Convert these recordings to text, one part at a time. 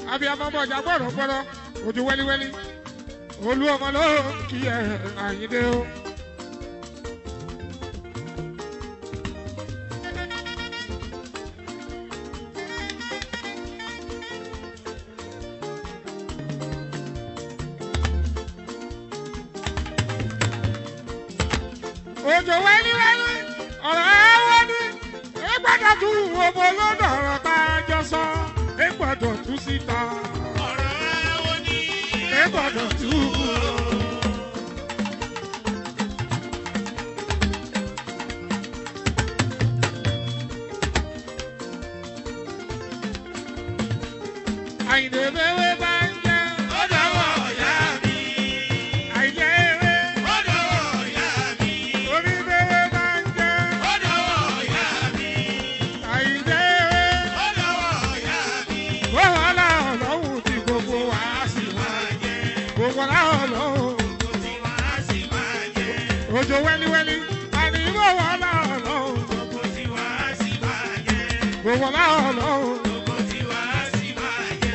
abiyamọ bọjà gbọdọ gbọdọ ojú wẹliwẹli olú ọmọ ló kí ẹ àyíndé o. ojú wẹliwẹli ọ̀rọ̀ ẹ wọ́n ní ìgbàdàn tún ọmọ olódò ọ̀rọ̀ tá a jọ sọ ìgbàdàn tún síta ọ̀rọ̀ ẹ̀wọ̀ ni ìgbàdàn tún. Àyìndé bẹ́wẹ́ bá ń jẹ́ ó dọ̀wọ́ ìyá mi. àìjẹ́ eré ó dọ̀wọ́ ìyá mi. orí bẹ́wẹ́ bá ń jẹ́ ó dọ̀wọ́ ìyá mi. àìjẹ́ eré. ó dọ̀wọ́ ìyá mi. Wàhálà ọlọ́run tí gbogbo wa sì máa jẹ. Gbogbo wa ọlọ́run. kò tí wàá sì máa jẹ. Òjò wẹ́líwẹ́lí. Àní wàhálà ọlọ́run. kò tí wàá sì máa jẹ. Gbogbo wa ọlọ́run. kò tí wàá sì máa jẹ.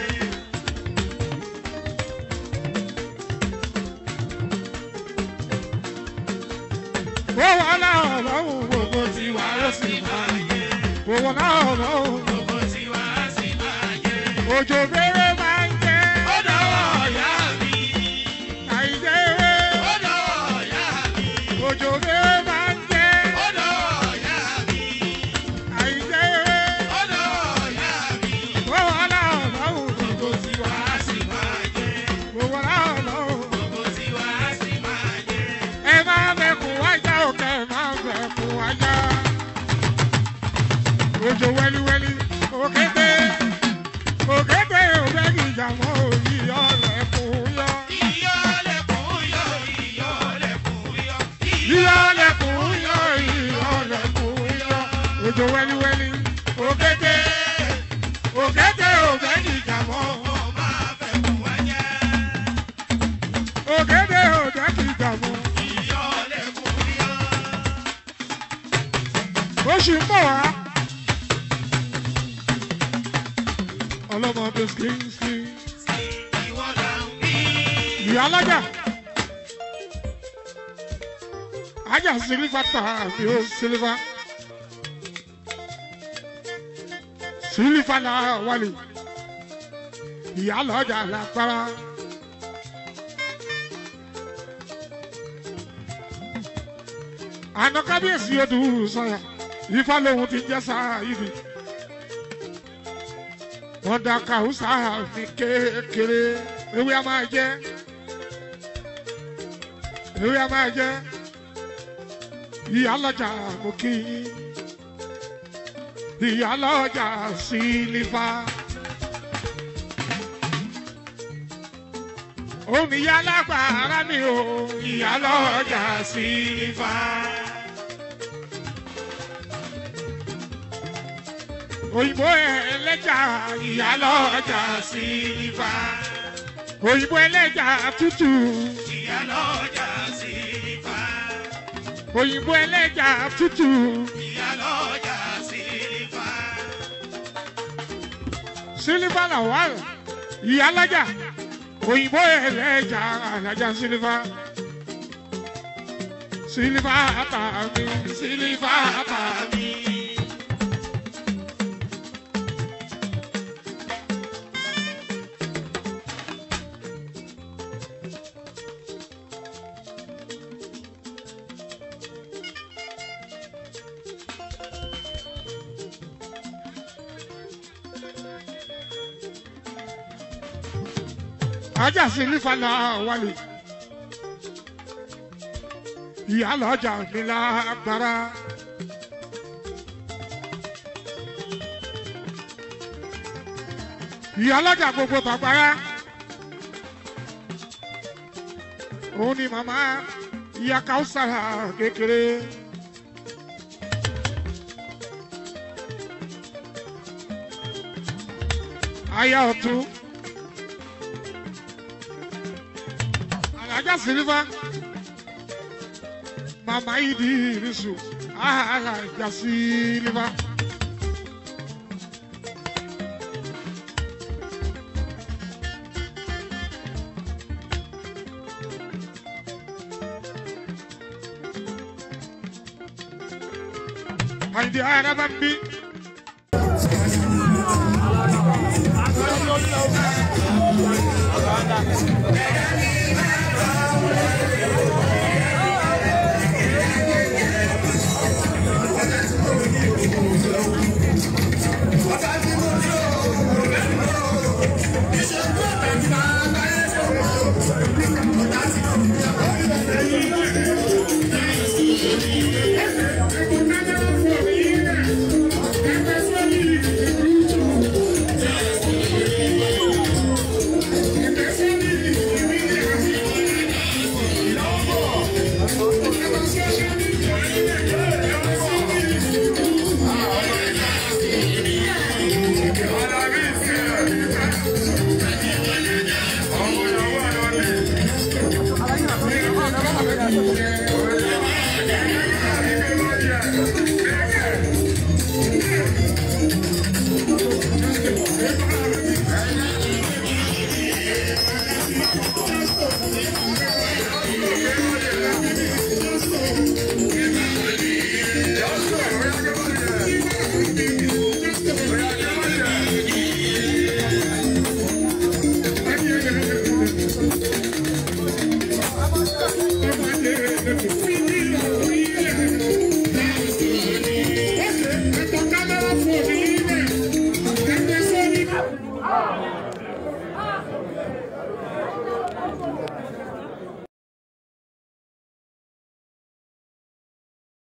Wàhálà ọlọ́run. Gbogbo tí wa ó sì máa jẹ. Gbogbo wa ọlọ́run. kò tí wàá sì máa jẹ. Òjò bẹ́rẹ̀ máa ń jẹ́. ó dọ̀wọ́ ìyá mi. Àìjẹ́ eré. ó dọ̀wọ́ ìyá mi. Òjò bẹ́rẹ̀ máa ń jẹ́. ó dọ̀wọ́ ìyá mi. Àìjẹ́ eré. ó dọ̀wọ́ ìyá mi. Wàhálà ọlọ́run. kò tí wàá sì máa jẹ. Gbogbo wa ọlọ́run. kò tí wàá sì máa jẹ. ẹ máa bẹ̀kún wájà òkè ẹ máa bẹ̀kún wájà. Òjò wẹ́líwẹ́lí òkété òkété òbẹ́gì ìjàmọ́ òyì ọ̀lẹ́kùn yọ. Ìyọ́lẹ̀kùn yọ, ìyọ́lẹ̀kùn yọ, Ìyọ̀lẹ́kùn yọ ìyọ̀lẹ́kùn yọ. Òjò wẹ́líwẹ́lí òkété òkété òbẹ́gì ìjàmọ́ Mo máa fẹ́ kún wájà. òkété òbẹ́gì ìjàmọ́. Ìyọ́lẹ̀kùn yọ. Oṣù ń bọ̀ wá. Ọlọ́mọdé skíńskí. Ìwọ là ń wí. ìyá alájà ajá sílífà tà mí ó sílífà sílífà náà wálé ìyá lọ́jà lágbára. àná kábíyèsí odò sọyà ifá lòun ti jẹ́ sáyidi wọ́n da kàwùsà mi kékeré ewé a máa jẹ́ ewé a máa jẹ́ ìyá lọ́jà mo kí yín ìyá lọ́jà sílífà. òun ìyá lágbára mi ò ìyá lọ́jà sílífà. òyìnbó ẹlẹ́jà ìyá lọ́jà sílífà. òyìnbó ẹlẹ́jà tútù Ìyálọ́jà sílífà. òyìnbó ẹlẹ́jà tútù. Ìyálọ́jà sílífà. sílífà làwọn ìyá lọ́jà òyìnbó ẹlẹ́jà alájà sílífà. sílífà àtàmì sílífà àtàmì. ajá sílífà náà wálé. ìyá lọ́jà mi lágbára. ìyá lọ́jà gbogbo bàbára. òun ni màmá ìyá káwùsàrà kékeré. aya ọ̀tún. alájà sílífà màmá ìdí ìrísù alájà sílífà. àyìndí ara bá ń bí